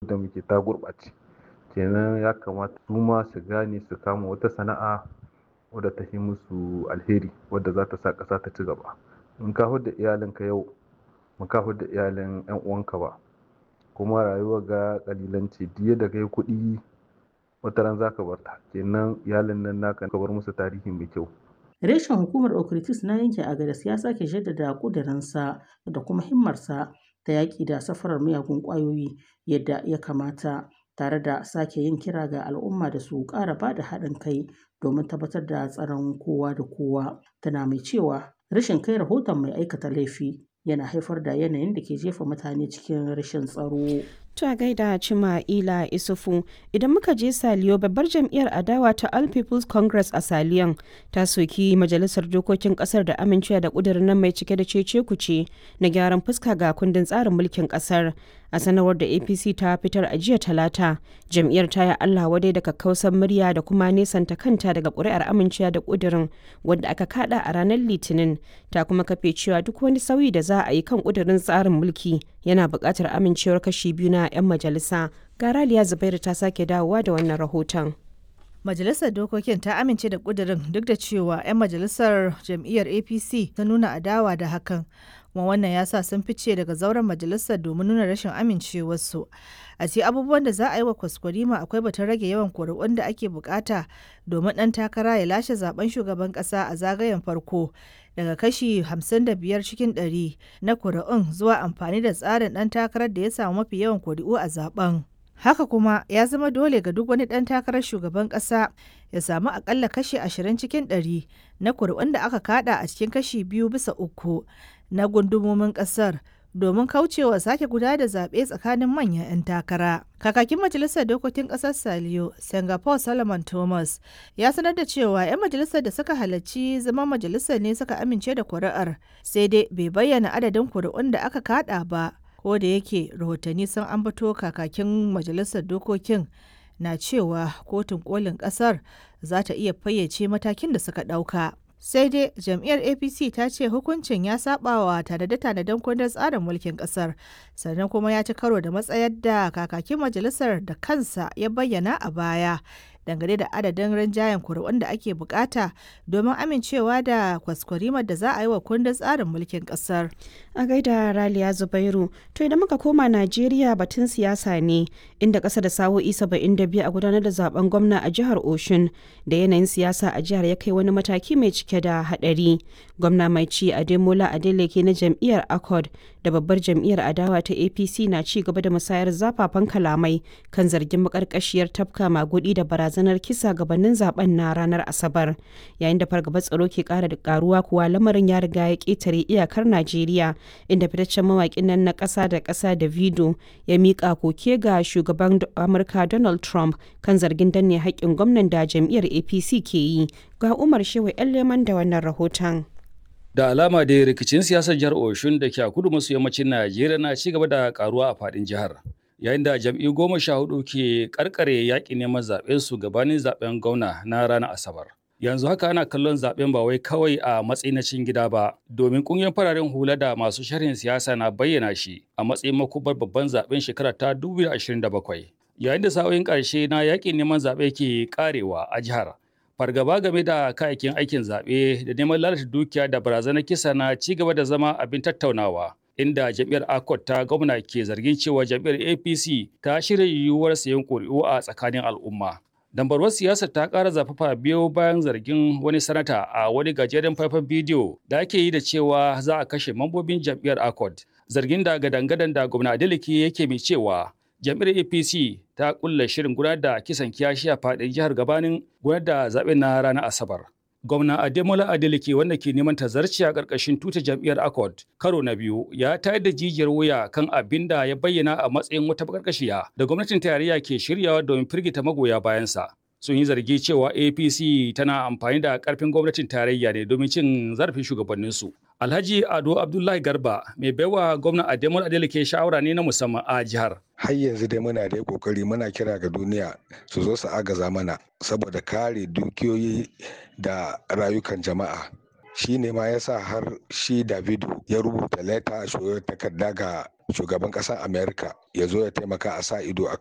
wadda muke ta gurɓace kenan ya kamata su ma su gane su kama wata sana'a wadda ta yi musu alheri wadda za ta sa ƙasa ta ci gaba in ka hudda iyalinka yau ba ka hudda iyalin yan uwanka ba kuma rayuwa ga kalilanci diya da kai kuɗi wata ran zaka bar ta kenan iyalin nan naka ka bar musu tarihi mai kyau Reshen hukumar Okritis na yankin Agadas ya sake jaddada ƙudurinsa da kuma himmarsa ta yaƙi da safarar miyagun ƙwayoyi yadda ya kamata tare da sake yin kira ga al'umma da su ƙara ba da haɗin kai domin tabbatar da tsaron kowa da kowa. Tana mai cewa rashin kai rahoton mai aikata laifi yana haifar da yanayin da ke jefa mutane cikin rashin tsaro. Ta gaida Cima Ila Isufu idan muka je Saliyo babbar jam'iyyar adawa ta All People's Congress a Saliyan ta soki majalisar dokokin kasar da amincewa da kudirin nan mai cike da cece kuce na gyaran fuska ga kundin tsarin mulkin kasar a sanarwar da APC ta fitar a jiya talata jam'iyyar ta yi Allah wadai da kakkausan murya da kuma nesanta kanta daga ƙuri'ar amincewa da kudirin wanda aka kada a ranar litinin ta kuma kafe cewa duk wani sauyi da za a yi kan kudirin tsarin mulki yana buƙatar amincewar kashi biyu na 'yan majalisa ga raliya zubairu ta sake dawowa da wannan rahoton Majalisar Dokokin ta amince da ƙudurin duk da cewa 'yan majalisar jam'iyyar APC ta nuna adawa da hakan, kuma wannan ya sa sun fice daga zauren majalisar domin nuna rashin amincewarsu. A ce abubuwan da za a yi wa kwaskwarima akwai batun rage yawan kuri'un da ake bukata domin ɗan takara ya lashe zaben shugaban ƙasa a zagayen farko daga kashi 55 cikin 100 na kuri'un zuwa amfani da tsarin ɗan takarar da ya samu mafi yawan kuri'u a zaben. Haka kuma ya zama dole ga duk wani ɗan takarar shugaban ƙasa ya samu akalla kashi 20 cikin 100 na kuri'un da aka kada a cikin kashi biyu bisa uku na gundumomin ƙasar domin kaucewa sake guda da zaɓe tsakanin manyan 'yan takara. Kakakin Majalisar Dokokin Ƙasar Saliyo, Singapore Solomon Thomas, ya sanar da cewa 'yan majalisar da suka halarci zama majalisar ne suka amince da kuri'ar, sai dai bai bayyana adadin kuri'un da aka kada ba. ko da yake rahotanni sun ambato kakakin majalisar dokokin na cewa kotun kolin kasar za ta iya fayyace matakin da suka ɗauka. sai dai jam'iyyar apc ta ce hukuncin ya saba wa tanade-tanaden kundin tsarin mulkin kasar sannan kuma ya ci karo da matsayar da kakakin majalisar da kansa ya bayyana a baya dangane da adadin rinjayen kuri'un da ake bukata domin amincewa da kwaskwarimar da za a yi wa kundin tsarin mulkin kasar. A gaida Raliya Zubairu, to idan muka koma Najeriya batun siyasa ne inda ƙasa da sa'o'i biyu a gudanar da zaben gwamna a jihar Oshun da yanayin siyasa a jihar ya kai wani mataki mai cike da haɗari. Gwamna mai ci Ademola Adeleke na jam'iyyar Accord da babbar jam'iyyar adawa ta APC na ci gaba da musayar zafafan kalamai kan zargin makarkashiyar tafka magudi da barazanar kisa gabanin zaben na ranar Asabar. Yayin da fargabar tsaro ke kara da karuwa kuwa lamarin ya riga ya ketare iyakar Najeriya inda fitaccen mawaƙin nan na ƙasa da ƙasa da Vido ya miƙa koke ga shugaban Amurka Donald Trump kan zargin danne haƙƙin gwamnan da jam'iyyar APC ke yi. Ga Umar Shehu 'yan leman da wannan rahoton. Da alama da rikicin siyasar jihar Oshun da ke a kudu maso yammacin Najeriya na ci gaba da karuwa a faɗin jihar. Yayin da jam'iyyu goma sha hudu ke karkare yaƙin neman zaɓen su gabanin zaɓen gwamna na ranar Asabar. Yanzu haka ana kallon zaɓen ba wai kawai a matsayin na cin gida ba, domin ƙungiyar fararen hula da masu sharhin siyasa na bayyana shi a matsayin makubar babban zaɓen shekara ta 2027. Yayin da sa'o'in ƙarshe na yaƙin neman zaɓe ke ƙarewa a jihar. fargaba game da kayayyakin aikin zaɓe da neman lalata dukiya da barazanar kisa na ci gaba da zama abin tattaunawa inda jam'iyyar akot ta gwamna ke zargin cewa jam'iyyar apc ta shirya yiwuwar sayan ƙuri'u a tsakanin al'umma dambarwar siyasar ta ƙara zafafa biyo bayan zargin wani sanata a wani gajeren faifan bidiyo da ake yi da cewa za a kashe mambobin jam'iyyar akot zargin da gadangadan da gwamna adeleke yake mai cewa jam'iyyar apc ta kulla shirin gudanar da kisan kiyashi a faɗin jihar gabanin gudanar da zaɓen na ranar asabar gwamna ademola adeleke wanda ke neman tazarci a ƙarƙashin tuta jam'iyyar accord karo na biyu ya tayar da jijiyar wuya kan abin da ya bayyana a matsayin wata bakarkashiya da gwamnatin tarayya ke shiryawa domin firgita magoya bayansa sun yi zargi cewa apc tana amfani da karfin gwamnatin tarayya ne domin cin zarafin shugabanninsu alhaji ado abdullahi garba mai baiwa gwamna ademola adeleke shawara ne na musamman a jihar har yanzu dai muna da kokari muna kira ga duniya su zo su agaza mana saboda kare dukiyoyi da rayukan jama'a shi ne ma yasa har shi davido ya rubuta leta a takarda ga shugaban ƙasar america ya zo ya taimaka a sa ido